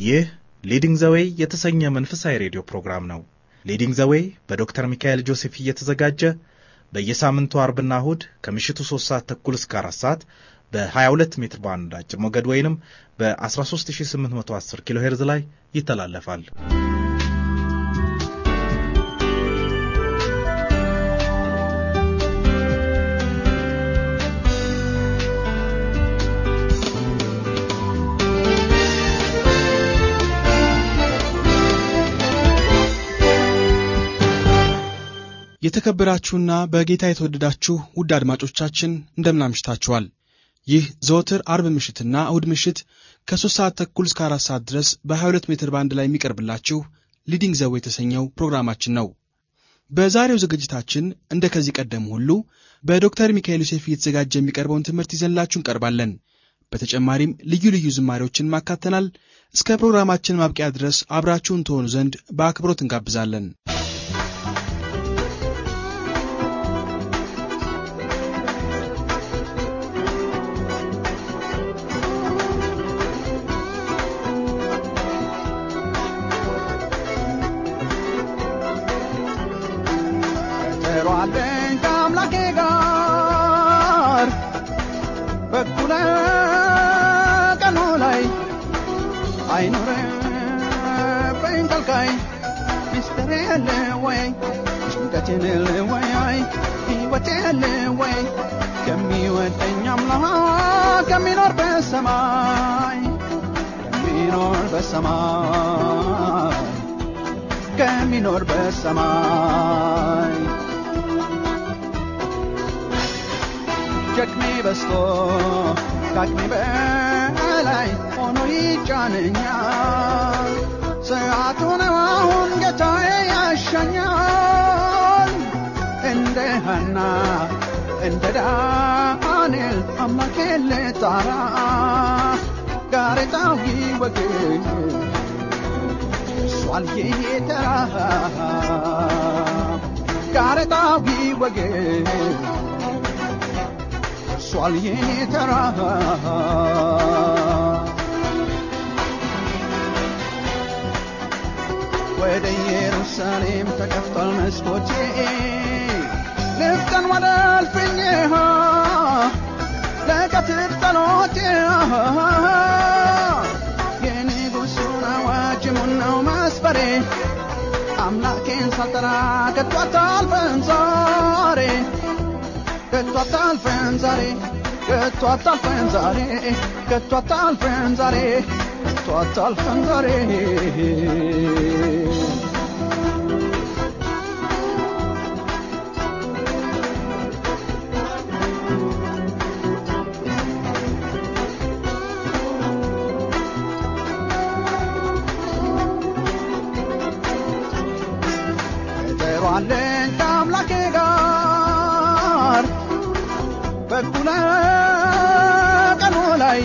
ይህ ሊዲንግ ዘዌይ የተሰኘ መንፈሳዊ ሬዲዮ ፕሮግራም ነው። ሊዲንግ ዘዌይ በዶክተር ሚካኤል ጆሴፍ እየተዘጋጀ በየሳምንቱ አርብና እሁድ ከምሽቱ 3 ሰዓት ተኩል እስከ 4 ሰዓት በ22 ሜትር ባንድ አጭር ሞገድ ወይንም በ13810 ኪሎ ሄርዝ ላይ ይተላለፋል። የተከበራችሁና በጌታ የተወደዳችሁ ውድ አድማጮቻችን እንደምን አምሽታችኋል። ይህ ዘወትር አርብ ምሽትና እሁድ ምሽት ከሦስት ሰዓት ተኩል እስከ አራት ሰዓት ድረስ በ22 ሜትር ባንድ ላይ የሚቀርብላችሁ ሊዲንግ ዘዌ የተሰኘው ፕሮግራማችን ነው። በዛሬው ዝግጅታችን እንደ ከዚህ ቀደም ሁሉ በዶክተር ሚካኤል ዮሴፍ እየተዘጋጀ የሚቀርበውን ትምህርት ይዘንላችሁ እንቀርባለን። በተጨማሪም ልዩ ልዩ ዝማሬዎችን ማካተናል። እስከ ፕሮግራማችን ማብቂያ ድረስ አብራችሁን ትሆኑ ዘንድ በአክብሮት እንጋብዛለን። አለኝ ከአምላኬ ጋር በኩለ ቀኑ ላይ አይኖርብኝ ከልካይ ሚስጥር የለ ወይ ጭንቀት የለ ወይ ሕይወት የለ ወይ ከሚወደኝ አምላክ ከሚኖር በሰማይ ከሚኖር በሰማይ ከሚኖር በሰማይ ሸክሜ በስቶ ከአቅሜ በላይ ሆኖ ይጫነኛል። ሰዓቱ ነው አሁን ጌታዬ ያሻኛል። እንደ ሐና እንደ ዳንኤል አምላኬን ልጣራ ጋሬጣው ይወግድ እሷል የተራ ጋሬጣው ይወግድ ደርሷል የኔ ተራ ወደ ኢየሩሳሌም ተከፍቷል መስኮቴ ልፍጠን ወደ እልፍኜ ለቀትር ጸሎቴ የንጉሡን አዋጅ ሙናው መስፈሬ አምላኬን ሳልጠራ ከቶ አታልፈን ዛሬ ከቶ አታልፈን ዛሬ ከቶ አታልፈን ዛሬ ከቶ አታልፈን ዛሬ ከቶ አታልፈን ዛሬ ቀጠሮአለን ከአምላኬ ጋር በኩለ ቀኑ ላይ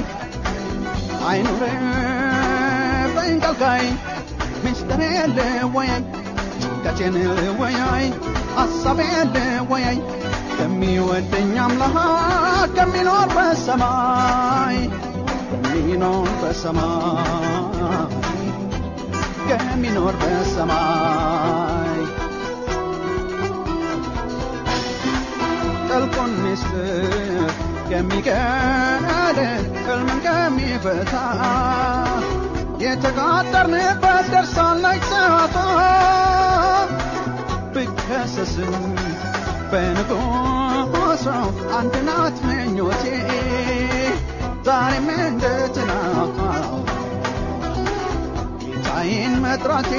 አይኑርብኝ ከልካይ ምስጢር የለ ወያይ ጭንቀት የለ ወያይ ሐሳብ የለ ወያይ ከሚወደኝ አምላክ ከሚኖር በሰማይ ከሚኖር በሰማይ ከሚኖር በሰማይ ጥልቁን ምስጢር የሚገድል ሕልምን ከሚፈታ የተቃጠርንበት ደርሳለች ሰዓቷ ብከሰስም በንጉሷ አንድ ናት ምኞቴ ዛሬም እንደ ትናንት ጌታዬን መጥራቴ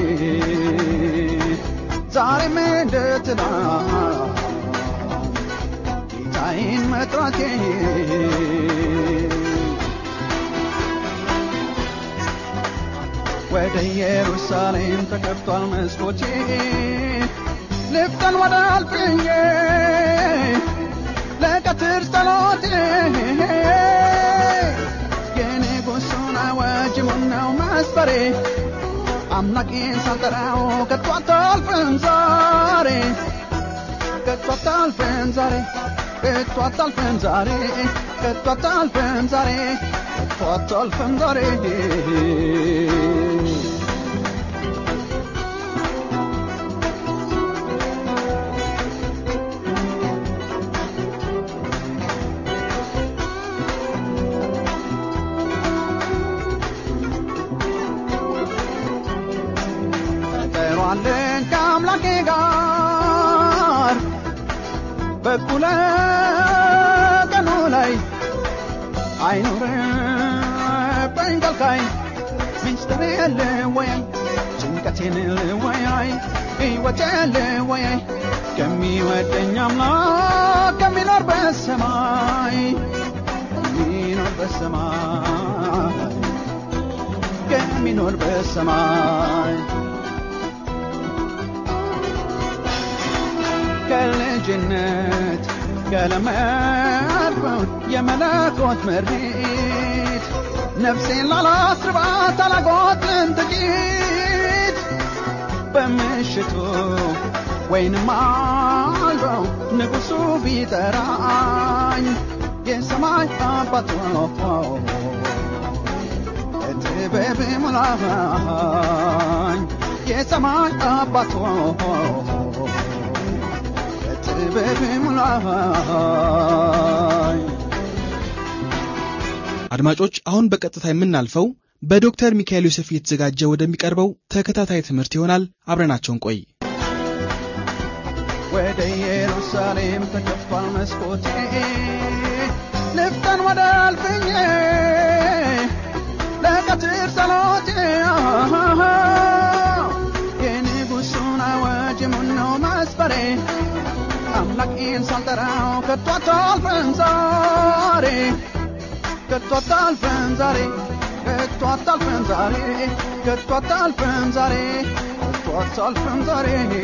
ዛሬም እንደ ትናንት ጌታዬን መጥራቴ ወደ ኢየሩሳሌም ተከፍቷል መስኮቴ ልፍጠን ወደ አልፍኜ ለቀትር ጸሎቴ የንጉሡን አዋጅ ሙናው መስፈሬ አምላኬን ሳልጠራው ከቶ አታልፍም ዛሬ ከቶ አታልፍም ዛሬ ከቶ አታልፍም ዛሬ ከቶ አታልፍም ዛሬ ከቶ ከቶ አታልፍም ዛሬ ቀጠሯለን ከአምላኬ ጋር በኩለ ቀኑ ላይ አይኑርብኝ ከልካይ ሚስጥሬን ልወያይ ጭንቀቴን ልወያይ ሕይወቴን ልወያይ ከሚወደኝ አምላክ ከሚኖር በሰማይ ከሚኖር በሰማይ ከሚኖር በሰማይ ከልጅነት ከለመድኩት የመለኮት ምሪት ነፍሴን ላላስርባት አላጎትን ጥቂት በምሽቱ ወይንም አልበው ንጉሡ ቢጠራኝ የሰማይ አባት ጥበብ ሙላኝ የሰማይ አባት ጥበብ ሙላኝ አድማጮች አሁን በቀጥታ የምናልፈው በዶክተር ሚካኤል ዮሴፍ እየተዘጋጀ ወደሚቀርበው ተከታታይ ትምህርት ይሆናል። አብረናቸውን ቆይ። ወደ ኢየሩሳሌም ተከፍቷል መስኮቴ ልፍጠን ወደ አልፍኜ ለቀትር ጸሎቴ የንጉሡን አዋጅ ሙነው መስፈሬ አምላኬን ሳልጠራው ከቶ አታልፍም ዛሬ ከቶ አታልፍም ዛሬ ከቶ አታልፍም ዛሬ ከቶ አታልፍም ዛሬ ከቶ አታልፍም ዛሬ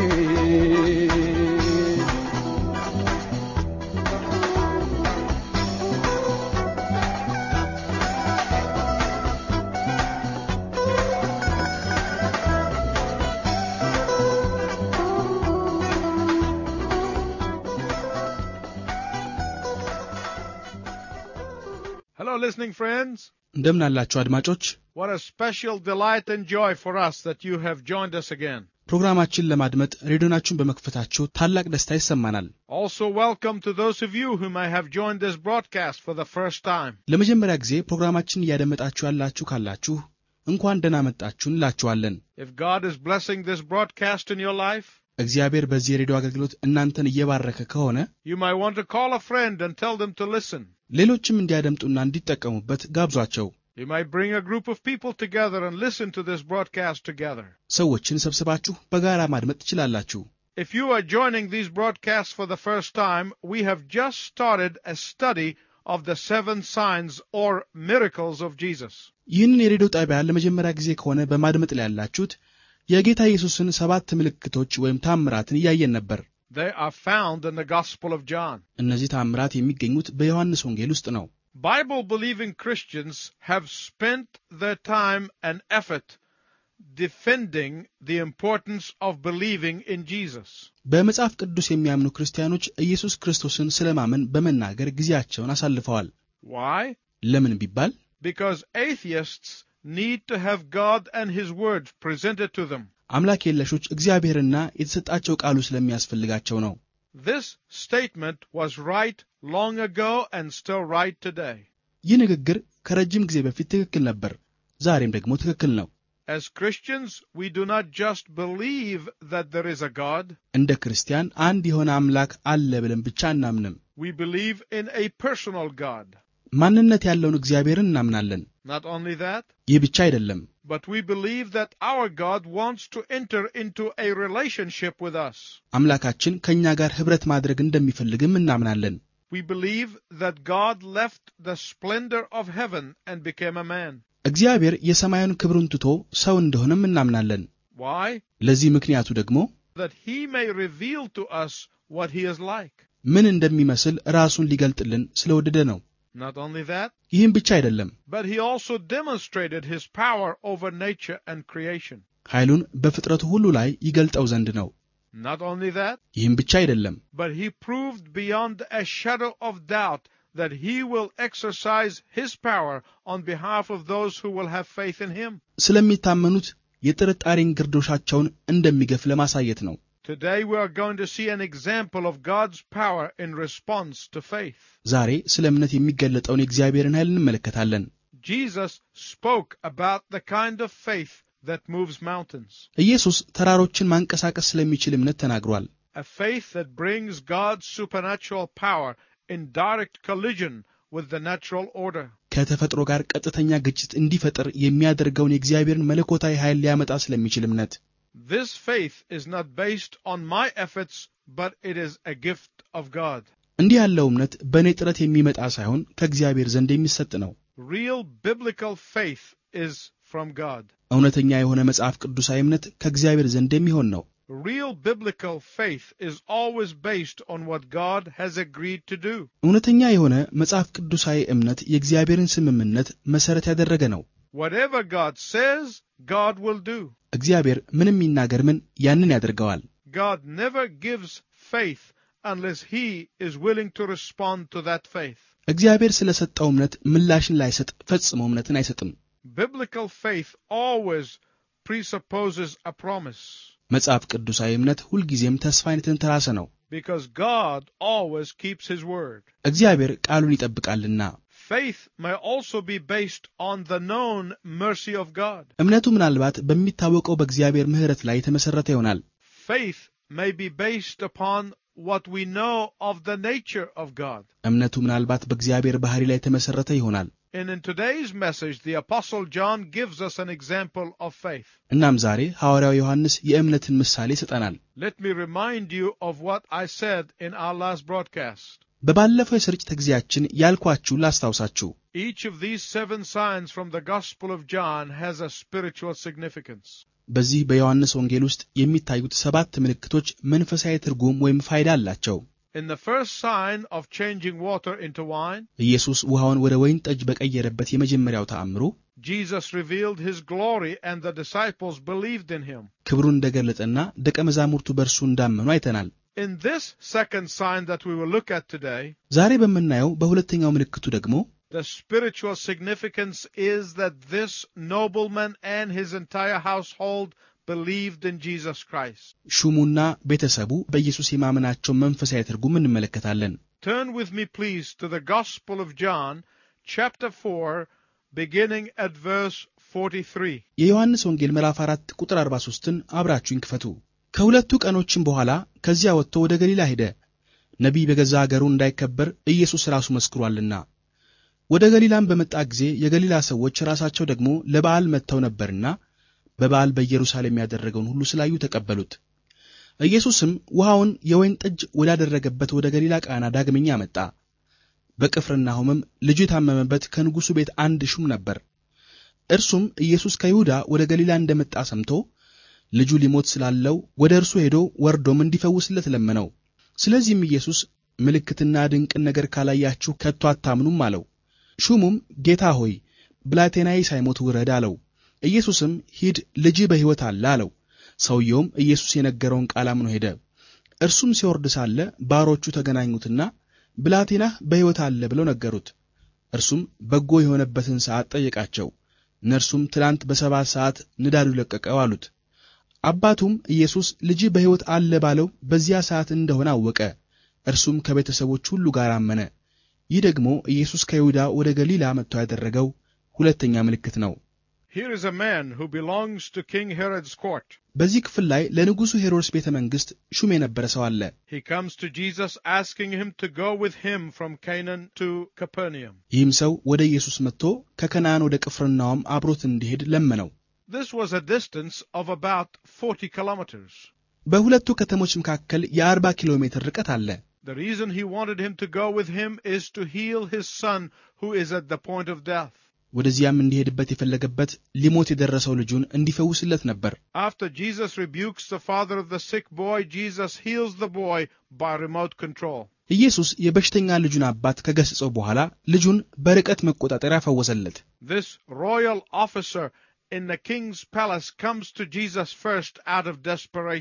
Hello, listening friends. እንደምን አላችሁ አድማጮች? What a special delight and joy for us that you have joined us again. ፕሮግራማችን ለማድመጥ ሬዲዮናችሁን በመክፈታችሁ ታላቅ ደስታ ይሰማናል። Also, welcome to those of you who may have joined this broadcast for the first time. ለመጀመሪያ ጊዜ ፕሮግራማችን እያደመጣችሁ ያላችሁ ካላችሁ እንኳን ደህና መጣችሁ እንላችኋለን። If God is blessing this broadcast in your life, እግዚአብሔር በዚህ የሬዲዮ አገልግሎት እናንተን እየባረከ ከሆነ you might want to call a friend and tell them to listen. ሌሎችም እንዲያደምጡና እንዲጠቀሙበት ጋብዟቸው። You might bring a group of people together and listen to this broadcast together. ሰዎችን ሰብስባችሁ በጋራ ማድመጥ ትችላላችሁ። If you are joining these broadcasts for the first time, we have just started a study of the seven signs or miracles of Jesus. ይህንን የሬዲዮ ጣቢያ ለመጀመሪያ ጊዜ ከሆነ በማድመጥ ላይ ያላችሁት የጌታ ኢየሱስን ሰባት ምልክቶች ወይም ታምራትን እያየን ነበር። They are found in the Gospel of John. እነዚህ ታምራት የሚገኙት በዮሐንስ ወንጌል ውስጥ ነው። Bible believing Christians have spent their time and effort defending the importance of believing in Jesus. በመጽሐፍ ቅዱስ የሚያምኑ ክርስቲያኖች ኢየሱስ ክርስቶስን ስለማመን በመናገር ጊዜያቸውን አሳልፈዋል። Why? ለምን ቢባል Because atheists need to have God and His Word presented to them. አምላክ የለሾች እግዚአብሔርና የተሰጣቸው ቃሉ ስለሚያስፈልጋቸው ነው። This statement was right long ago and still right today. ይህ ንግግር ከረጅም ጊዜ በፊት ትክክል ነበር፣ ዛሬም ደግሞ ትክክል ነው። As Christians, we do not just believe that there is a God, እንደ ክርስቲያን አንድ የሆነ አምላክ አለ ብለን ብቻ አናምንም። we believe in a personal God. ማንነት ያለውን እግዚአብሔርን እናምናለን። Not only that, ይህ ብቻ አይደለም፣ but we believe that our God wants to enter into a relationship with us. አምላካችን ከእኛ ጋር ኅብረት ማድረግ እንደሚፈልግም እናምናለን። We believe that God left the splendor of heaven and became a man. እግዚአብሔር የሰማዩን ክብሩን ትቶ ሰው እንደሆነም እናምናለን። Why? ለዚህ ምክንያቱ ደግሞ That he may reveal to us what he is like. ምን እንደሚመስል ራሱን ሊገልጥልን ስለወደደ ነው። Not only that, ይህም ብቻ አይደለም፣ but he also demonstrated his power over nature and creation. ኃይሉን በፍጥረቱ ሁሉ ላይ ይገልጠው ዘንድ ነው። Not only that, ይህም ብቻ አይደለም፣ but he proved beyond a shadow of doubt that he will exercise his power on behalf of those who will have faith in him. ስለሚታመኑት የጥርጣሬን ግርዶሻቸውን እንደሚገፍ ለማሳየት ነው። Today we are going to see an example of God's power in response to faith. ዛሬ ስለ እምነት የሚገለጠውን የእግዚአብሔርን ኃይል እንመለከታለን። Jesus spoke about the kind of faith that moves mountains, ኢየሱስ ተራሮችን ማንቀሳቀስ ስለሚችል እምነት ተናግሯል። a faith that brings God's supernatural power in direct collision with the natural order. ከተፈጥሮ ጋር ቀጥተኛ ግጭት እንዲፈጠር የሚያደርገውን የእግዚአብሔርን መለኮታዊ ኃይል ሊያመጣ ስለሚችል እምነት This faith is not based on my efforts, but it is a gift of God. እንዲህ ያለው እምነት በእኔ ጥረት የሚመጣ ሳይሆን ከእግዚአብሔር ዘንድ የሚሰጥ ነው። Real biblical faith is from God. እውነተኛ የሆነ መጽሐፍ ቅዱሳዊ እምነት ከእግዚአብሔር ዘንድ የሚሆን ነው። Real biblical faith is always based on what God has agreed to do. እውነተኛ የሆነ መጽሐፍ ቅዱሳዊ እምነት የእግዚአብሔርን ስምምነት መሠረት ያደረገ ነው። Whatever God says, God will do. እግዚአብሔር ምንም ይናገር ምን ያንን ያደርገዋል። God never gives faith unless He is willing to respond to that faith. እግዚአብሔር ስለ ሰጠው እምነት ምላሽን ላይሰጥ ፈጽሞ እምነትን አይሰጥም። Biblical faith always presupposes a promise መጽሐፍ ቅዱሳዊ እምነት ሁልጊዜም ተስፋ አይነትን ተራሰ ነው። because God always keeps His word. እግዚአብሔር ቃሉን ይጠብቃልና። Faith may also be based on the known mercy of God. እምነቱ ምናልባት በሚታወቀው በእግዚአብሔር ምሕረት ላይ የተመሠረተ ይሆናል። Faith may be based upon what we know of the nature of God. እምነቱ ምናልባት በእግዚአብሔር ባሕሪ ላይ የተመሠረተ ይሆናል። And in today's message, the Apostle John gives us an example of faith. እናም ዛሬ ሐዋርያው ዮሐንስ የእምነትን ምሳሌ ይሰጠናል። Let me remind you of what I said in our last broadcast. በባለፈው የስርጭት ጊዜያችን ያልኳችሁ ላስታውሳችሁ። Each of these seven signs from the Gospel of John has a spiritual significance. በዚህ በዮሐንስ ወንጌል ውስጥ የሚታዩት ሰባት ምልክቶች መንፈሳዊ ትርጉም ወይም ፋይዳ አላቸው። In the first sign of changing water into wine, ኢየሱስ ውሃውን ወደ ወይን ጠጅ በቀየረበት የመጀመሪያው ተአምሩ Jesus revealed his glory and the disciples believed in him. ክብሩን እንደገለጠና ደቀ መዛሙርቱ በእርሱ እንዳመኑ አይተናል። In this second sign that we will look at today, ዛሬ በምናየው በሁለተኛው ምልክቱ ደግሞ the spiritual significance is that this nobleman and his entire household believed in Jesus Christ. ሹሙና ቤተሰቡ በኢየሱስ የማመናቸውን መንፈሳዊ ትርጉም እንመለከታለን። Turn with me, please, to the Gospel of John, chapter 4, beginning at verse 43. የዮሐንስ ወንጌል ምዕራፍ 4 ቁጥር 43ን አብራችሁኝ ክፈቱ። ከሁለቱ ቀኖችም በኋላ ከዚያ ወጥቶ ወደ ገሊላ ሄደ፣ ነቢይ በገዛ አገሩ እንዳይከበር ኢየሱስ ራሱ መስክሯልና። ወደ ገሊላም በመጣ ጊዜ የገሊላ ሰዎች ራሳቸው ደግሞ ለበዓል መጥተው ነበርና በበዓል በኢየሩሳሌም ያደረገውን ሁሉ ስላዩ ተቀበሉት። ኢየሱስም ውሃውን የወይን ጠጅ ወዳደረገበት ወደ ገሊላ ቃና ዳግመኛ መጣ። በቅፍርናሆምም ልጁ የታመመበት ከንጉሡ ቤት አንድ ሹም ነበር። እርሱም ኢየሱስ ከይሁዳ ወደ ገሊላ እንደመጣ ሰምቶ ልጁ ሊሞት ስላለው ወደ እርሱ ሄዶ ወርዶም እንዲፈውስለት ለመነው። ስለዚህም ኢየሱስ ምልክትና ድንቅን ነገር ካላያችሁ ከቶ አታምኑም አለው። ሹሙም ጌታ ሆይ ብላቴናዬ ሳይሞት ውረድ አለው። ኢየሱስም ሂድ ልጅህ በሕይወት አለ አለው። ሰውየውም ኢየሱስ የነገረውን ቃል አምኖ ሄደ። እርሱም ሲወርድ ሳለ ባሮቹ ተገናኙትና ብላቴናህ በሕይወት አለ ብለው ነገሩት። እርሱም በጎ የሆነበትን ሰዓት ጠየቃቸው። እነርሱም ትላንት በሰባት ሰዓት ንዳዱ ለቀቀው አሉት። አባቱም ኢየሱስ ልጅህ በሕይወት አለ ባለው በዚያ ሰዓት እንደሆነ አወቀ። እርሱም ከቤተሰቦች ሁሉ ጋር አመነ። ይህ ደግሞ ኢየሱስ ከይሁዳ ወደ ገሊላ መጥቶ ያደረገው ሁለተኛ ምልክት ነው። Here is a man who belongs to King Herod's court. በዚህ ክፍል ላይ ለንጉሡ ሄሮድስ ቤተ መንግሥት ሹም የነበረ ሰው አለ። He comes to Jesus asking him to go with him from Canaan to Capernaum. ይህም ሰው ወደ ኢየሱስ መጥቶ ከከነዓን ወደ ቅፍርናሆም አብሮት እንዲሄድ ለመነው። This was a distance of about 40 kilometers. በሁለቱ ከተሞች መካከል የአርባ ኪሎ ሜትር ርቀት አለ። The reason he wanted him to go with him is to heal his son who is at the point of death. ወደዚያም እንዲሄድበት የፈለገበት ሊሞት የደረሰው ልጁን እንዲፈውስለት ነበር። After Jesus rebukes the father of the sick boy, Jesus heals the boy by remote control. ኢየሱስ የበሽተኛ ልጁን አባት ከገሠጸው በኋላ ልጁን በርቀት መቆጣጠሪያ ፈወሰለት። This royal officer in the king's palace comes to Jesus first out of desperation.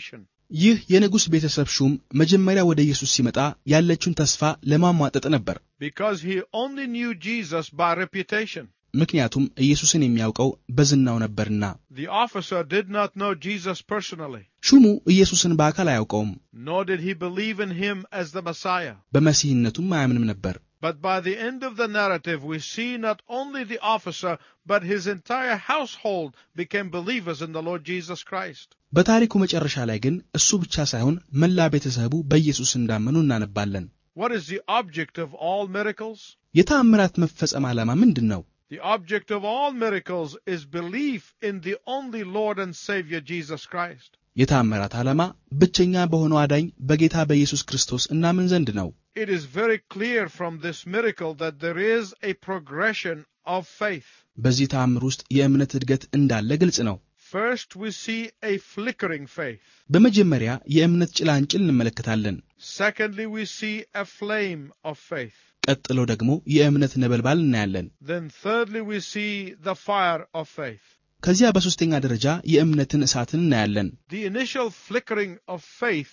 ይህ የንጉሥ ቤተሰብ ሹም መጀመሪያ ወደ ኢየሱስ ሲመጣ ያለችውን ተስፋ ለማሟጠጥ ነበር። because he only knew Jesus by reputation. ምክንያቱም ኢየሱስን የሚያውቀው በዝናው ነበርና። The officer did not know Jesus personally, ሹሙ ኢየሱስን በአካል አያውቀውም፣ nor did he believe in him as the Messiah. በመሲህነቱም አያምንም ነበር። But by the end of the narrative, we see not only the officer, but his entire household became believers in the Lord Jesus Christ. በታሪኩ መጨረሻ ላይ ግን እሱ ብቻ ሳይሆን መላ ቤተሰቡ በኢየሱስ እንዳመኑ እናነባለን። What is the object of all miracles? የተአምራት መፈጸም ዓላማ ምንድን ነው? The object of all miracles is belief in the only Lord and Savior Jesus Christ. የተአምራት ዓላማ ብቸኛ በሆነው አዳኝ በጌታ በኢየሱስ ክርስቶስ እናምን ዘንድ ነው። It is very clear from this miracle that there is a progression of faith. በዚህ ተአምር ውስጥ የእምነት እድገት እንዳለ ግልጽ ነው። First, we see a flickering faith. በመጀመሪያ የእምነት ጭላንጭል እንመለከታለን። Secondly, we see a flame of faith. ቀጥሎ ደግሞ የእምነት ነበልባል እናያለን። Then, thirdly, we see the fire of faith. ከዚያ በሦስተኛ ደረጃ የእምነትን እሳትን እናያለን። The initial flickering of faith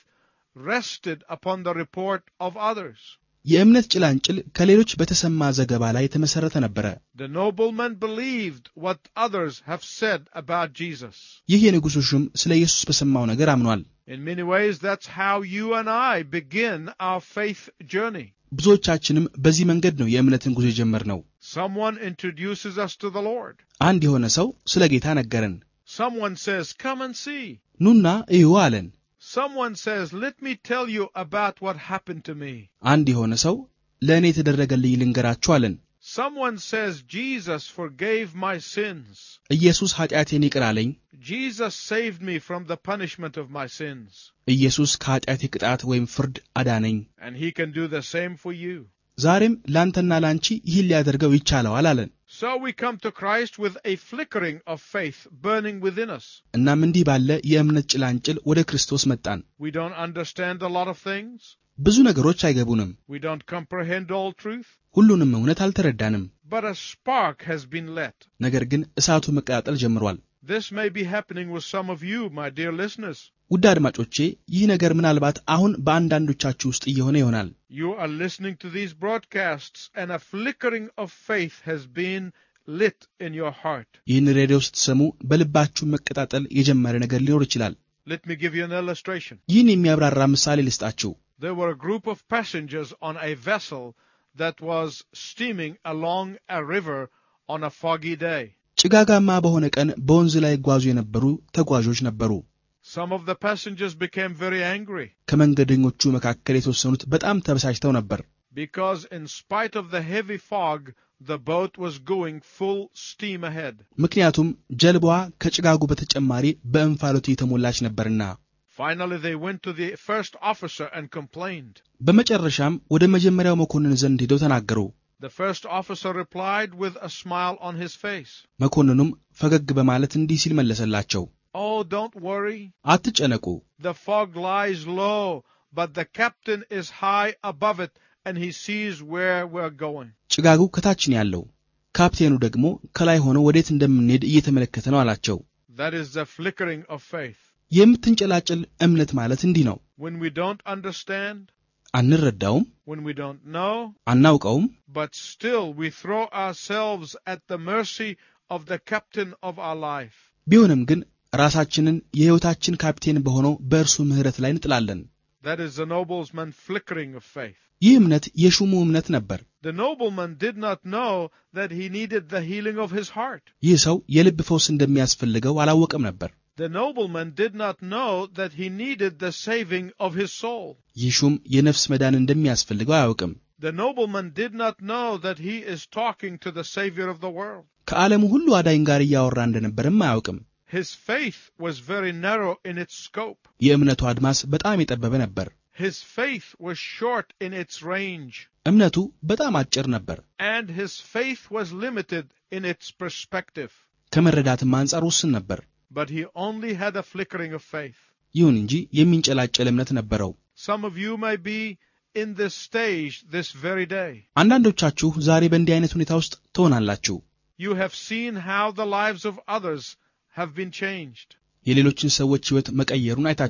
rested upon the report of others. የእምነት ጭላንጭል ከሌሎች በተሰማ ዘገባ ላይ የተመሠረተ ነበረ። The nobleman believed what others have said about Jesus. ይህ የንጉሡ ሹም ስለ ኢየሱስ በሰማው ነገር አምኗል። In many ways, that's how you and I begin our faith journey. ብዙዎቻችንም በዚህ መንገድ ነው የእምነትን ጉዞ የጀመርነው። Someone introduces us to the Lord. አንድ የሆነ ሰው ስለ ጌታ ነገረን። Someone says, Come and see. ኑና እዩ አለን። Someone says, Let me tell you about what happened to me. አንድ የሆነ ሰው ለእኔ የተደረገልኝ ልንገራችሁ አለን። Someone says, Jesus forgave my sins. ኢየሱስ ኃጢአቴን ይቅር አለኝ። Jesus saved me from the punishment of my sins. ኢየሱስ ከኃጢአቴ ቅጣት ወይም ፍርድ አዳነኝ። And he can do the same for you. ዛሬም ላንተና ላንቺ ይህን ሊያደርገው ይቻለዋል አለን። So we come to Christ with a flickering of faith burning within us. እናም እንዲህ ባለ የእምነት ጭላንጭል ወደ ክርስቶስ መጣን። We don't understand a lot of things. ብዙ ነገሮች አይገቡንም። We don't comprehend all truth. ሁሉንም እውነት አልተረዳንም። But a spark has been lit. ነገር ግን እሳቱ መቀጣጠል ጀምሯል። This may be happening with some of you, my dear listeners. ውድ አድማጮቼ ይህ ነገር ምናልባት አሁን በአንዳንዶቻችሁ ውስጥ እየሆነ ይሆናል። You are listening to these broadcasts, and a flickering of faith has been lit in your heart. ይህን ሬዲዮ ስትሰሙ በልባችሁ መቀጣጠል የጀመረ ነገር ሊኖር ይችላል። Let me give you an illustration. ይህን የሚያብራራ ምሳሌ ልስጣችሁ። There were a group of passengers on a vessel that was steaming along a river on a foggy day. ጭጋጋማ በሆነ ቀን በወንዝ ላይ ይጓዙ የነበሩ ተጓዦች ነበሩ። Some of the passengers became very angry ከመንገደኞቹ መካከል የተወሰኑት በጣም ተበሳጭተው ነበር። because, in spite of the heavy fog, the boat was going full steam ahead. ምክንያቱም ጀልባዋ ከጭጋጉ በተጨማሪ በእንፋሎት የተሞላች ነበርና። Finally, they went to the first officer and complained. በመጨረሻም ወደ መጀመሪያው መኮንን ዘንድ ሄደው ተናገሩ። The first officer replied with a smile on his face. መኮንኑም ፈገግ በማለት እንዲህ ሲል መለሰላቸው፣ Oh, don't worry. አትጨነቁ፣ The fog lies low, but the captain is high above it, and he sees where we're going. ጭጋጉ ከታች ነው ያለው፣ ካፕቴኑ ደግሞ ከላይ ሆኖ ወዴት እንደምንሄድ እየተመለከተ ነው አላቸው። That is the flickering of faith. የምትንጨላጭል እምነት ማለት እንዲህ ነው። When we don't understand, አንረዳውም፣ when we don't know, አናውቀውም፣ but still we throw ourselves at the mercy of the captain of our life. ቢሆንም ግን ራሳችንን የሕይወታችን ካፕቴን በሆነው በእርሱ ምሕረት ላይ እንጥላለን። That is the nobleman flickering of faith. ይህ እምነት የሹሙ እምነት ነበር። The nobleman did not know that he needed the healing of his heart. ይህ ሰው የልብ ፈውስ እንደሚያስፈልገው አላወቀም ነበር። The nobleman did not know that he needed the saving of his soul. ይህ ሹም የነፍስ መዳን እንደሚያስፈልገው አያውቅም። The nobleman did not know that he is talking to the Savior of the world. ከዓለሙ ሁሉ አዳኝ ጋር እያወራ እንደነበርም አያውቅም። His faith was very narrow in its scope. የእምነቱ አድማስ በጣም የጠበበ ነበር። His faith was short in its range. እምነቱ በጣም አጭር ነበር። And his faith was limited in its perspective. ከመረዳትም አንጻር ውስን ነበር። But he only had a flickering of faith. ይሁን እንጂ የሚንጨላጨል እምነት ነበረው። Some of you may be in this stage this very day. አንዳንዶቻችሁ ዛሬ በእንዲህ አይነት ሁኔታ ውስጥ ትሆናላችሁ። You have seen how the lives of others have been changed. የሌሎችን ሰዎች ሕይወት መቀየሩን አይታችኋል።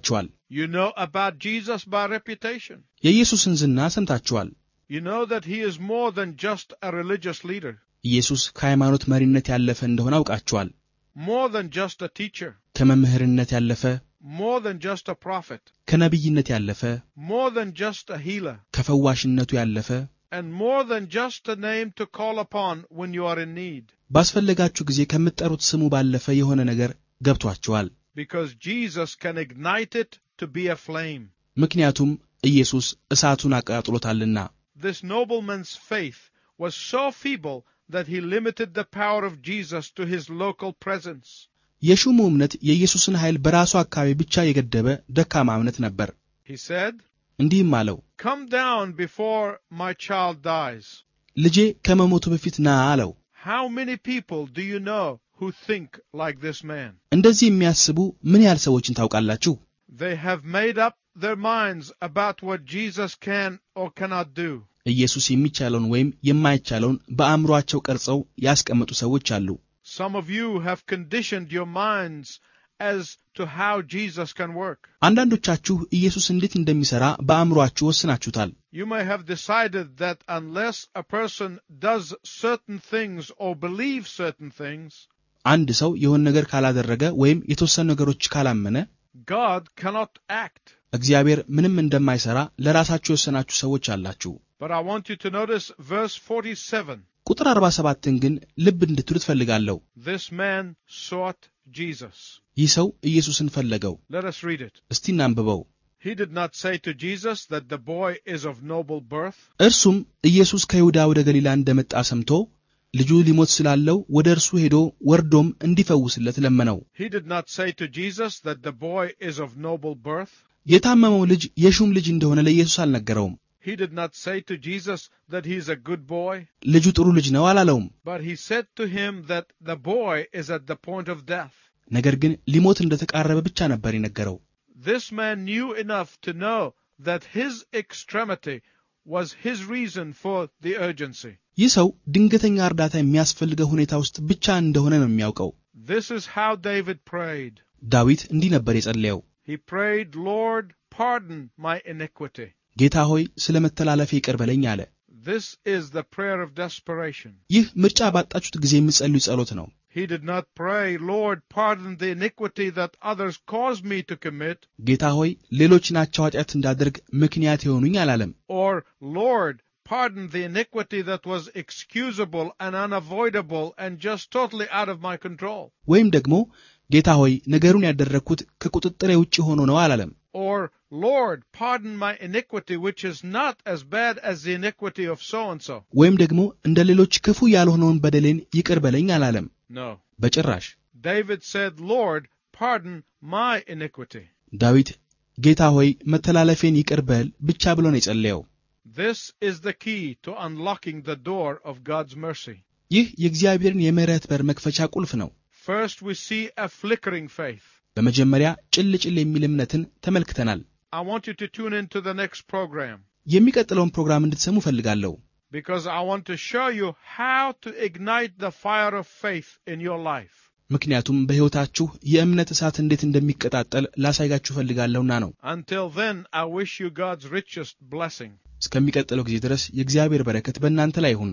You know about Jesus by reputation. የኢየሱስን ዝና ሰምታችኋል። You know that he is more than just a religious leader, ኢየሱስ ከሃይማኖት መሪነት ያለፈ እንደሆነ አውቃችኋል። more than just a teacher, ከመምህርነት ያለፈ፣ more than just a prophet, ከነቢይነት ያለፈ፣ more than just a healer, ከፈዋሽነቱ ያለፈ፣ and more than just a name to call upon when you are in need. ባስፈለጋችሁ ጊዜ ከምትጠሩት ስሙ ባለፈ የሆነ ነገር ገብቷችኋል። Because Jesus can ignite it to be a flame. ምክንያቱም ኢየሱስ እሳቱን አቀጣጥሎታልና። This nobleman's faith was so feeble that he limited the power of Jesus to his local presence. የሹሙ እምነት የኢየሱስን ኃይል በራሱ አካባቢ ብቻ የገደበ ደካማ እምነት ነበር። He said, እንዲህም አለው፣ Come down before my child dies. ልጄ ከመሞቱ በፊት ና አለው። How many people do you know who think like this man? እንደዚህ የሚያስቡ ምን ያህል ሰዎችን ታውቃላችሁ? They have made up their minds about what Jesus can or cannot do. ኢየሱስ የሚቻለውን ወይም የማይቻለውን በአእምሮአቸው ቀርጸው ያስቀመጡ ሰዎች አሉ። Some of you have conditioned your minds as to how Jesus can work. አንዳንዶቻችሁ ኢየሱስ እንዴት እንደሚሠራ በአእምሮአችሁ ወስናችሁታል። You may have decided that unless a person does certain things or believes certain things, አንድ ሰው የሆነ ነገር ካላደረገ ወይም የተወሰኑ ነገሮች ካላመነ God cannot act. እግዚአብሔር ምንም እንደማይሠራ ለራሳችሁ የወሰናችሁ ሰዎች አላችሁ። But I want you to notice verse 47. ቁጥር 47ን ግን ልብ እንድትሉ ትፈልጋለሁ። This man sought Jesus. ይህ ሰው ኢየሱስን ፈለገው። Let us read it. እስቲ እናንብበው። He did not say to Jesus that the boy is of noble birth. እርሱም ኢየሱስ ከይሁዳ ወደ ገሊላ እንደመጣ ሰምቶ ልጁ ሊሞት ስላለው ወደ እርሱ ሄዶ ወርዶም እንዲፈውስለት ለመነው። He did not say to Jesus that the boy is of noble birth. የታመመው ልጅ የሹም ልጅ እንደሆነ ለኢየሱስ አልነገረውም። He did not say to Jesus that he is a good boy. ልጁ ጥሩ ልጅ ነው አላለውም። But he said to him that the boy is at the point of death. ነገር ግን ሊሞት እንደተቃረበ ብቻ ነበር የነገረው። This man knew enough to know that his extremity was his reason for the urgency. ይህ ሰው ድንገተኛ እርዳታ የሚያስፈልገው ሁኔታ ውስጥ ብቻ እንደሆነ ነው የሚያውቀው። This is how David prayed. ዳዊት እንዲህ ነበር የጸለየው፣ He prayed, Lord, pardon my iniquity. ጌታ ሆይ ስለ መተላለፌ ይቅር በለኝ አለ። This is the prayer of desperation. ይህ ምርጫ ባጣችሁት ጊዜ የሚጸልዩ ጸሎት ነው። He did not pray, Lord, pardon the iniquity that others caused me to commit, ጌታ ሆይ ሌሎች ናቸው ኃጢአት እንዳደርግ ምክንያት የሆኑኝ አላለም። or Lord, pardon the iniquity that was excusable and unavoidable and just totally out of my control. ወይም ደግሞ ጌታ ሆይ ነገሩን ያደረግኩት ከቁጥጥሬ ውጭ ሆኖ ነው አላለም። Or, Lord, pardon my iniquity, which is not as bad as the iniquity of so and so. ወይም ደግሞ እንደ ሌሎች ክፉ ያልሆነውን በደሌን ይቅር በለኝ አላለም። No. በጭራሽ David said, Lord, pardon my iniquity. ዳዊት ጌታ ሆይ መተላለፌን ይቅር በል ብቻ ብሎ ነው የጸለየው። This is the key to unlocking the door of God's mercy. ይህ የእግዚአብሔርን የምሕረት በር መክፈቻ ቁልፍ ነው። First, we see a flickering faith. በመጀመሪያ ጭል ጭል የሚል እምነትን ተመልክተናል። I want you to tune into the next program የሚቀጥለውን ፕሮግራም እንድትሰሙ እፈልጋለሁ። because I want to show you how to ignite the fire of faith in your life. ምክንያቱም በሕይወታችሁ የእምነት እሳት እንዴት እንደሚቀጣጠል ላሳይጋችሁ እፈልጋለሁና ነው። Until then, I wish you God's richest blessing. እስከሚቀጥለው ጊዜ ድረስ የእግዚአብሔር በረከት በእናንተ ላይ ይሁን።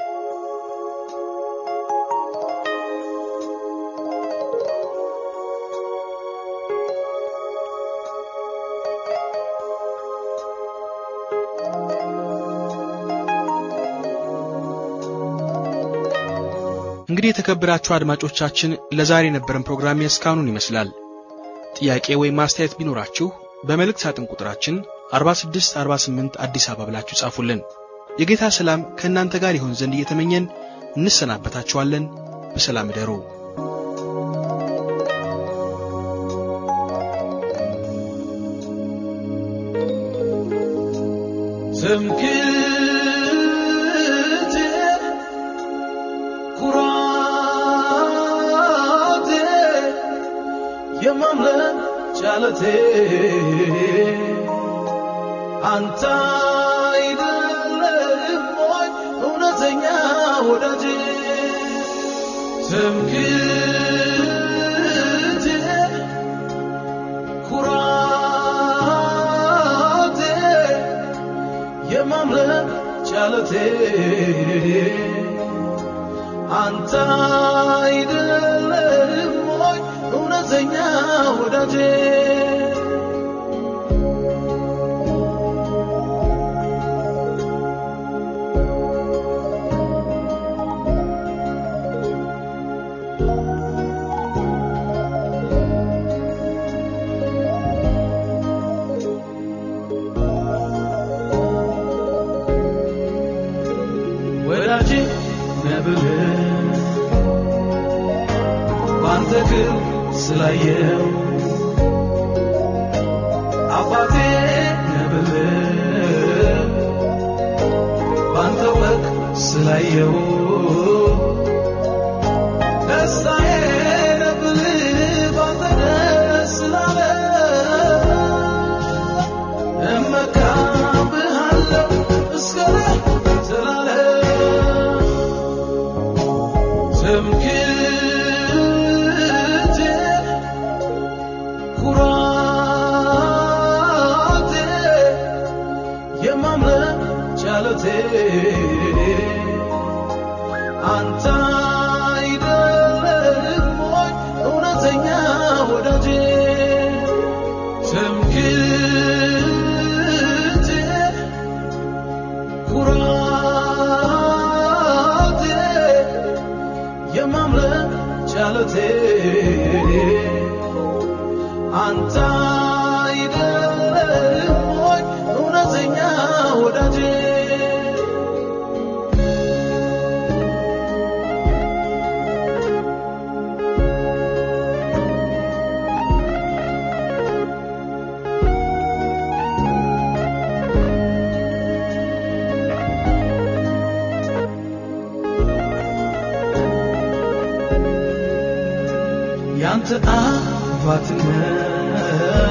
እንግዲህ የተከበራችሁ አድማጮቻችን ለዛሬ የነበረን ፕሮግራም የእስካሁኑን ይመስላል። ጥያቄ ወይም ማስተያየት ቢኖራችሁ በመልእክት ሳጥን ቁጥራችን 4648 አዲስ አበባ ብላችሁ ጻፉልን። የጌታ ሰላም ከእናንተ ጋር ይሆን ዘንድ እየተመኘን እንሰናበታችኋለን። በሰላም እደሩ። ትምክህቴ ኩራቴ የማምለክ ጫለቴ አንተ አይደለም ወይ እውነተኛ ወዳጄ ትምክህቴ ኩራቴ ቻለቴ አንተ አይደለም ወይ እውነተኛ ወዳጄ ወዳጄ ነብር ባንተ ግን ስላየው አባቴ ነብር ባንተ ወቅ ስላየው ደስታዬ ነብር ባንተ ደስ ስላለ እመካብሃለሁ እስከ ዘላለም ትምክህቴ ኩራቴ የማምለክ ቻለቴ አንተ አይደለም ወይ እውነተኛ ወዳጄ ትምክህቴ ኩራቴ የማምለክ ቻለቴ አንተ አይደለም ወይ እውነተኛ ወዳጄ ያንተ አባትነት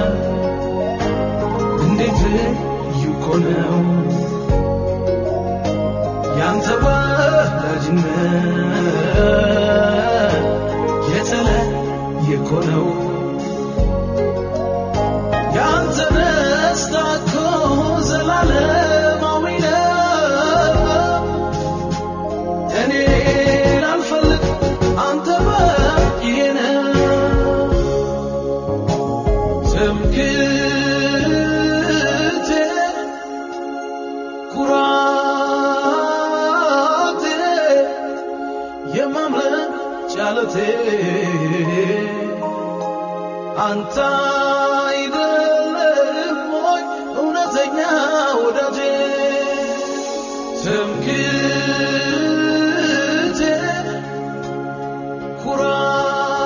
እንዴት ልዩ እኮ ነው ያንተ ወዳጅነት የተለየ እኮ ነው ያንተ ደስታ እኮ ዘላለማዊ ነው እኔ ላልፈልግ አንተ በቂ ነህ ትምክህቴ ኩራቴ የማምለክ ቻለቴ አንተ አይደለም ወይ እውነተኛ ወዳጄ ትምክህቴ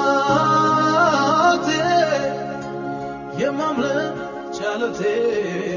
ኩራቴ የማምለክ ቻለቴ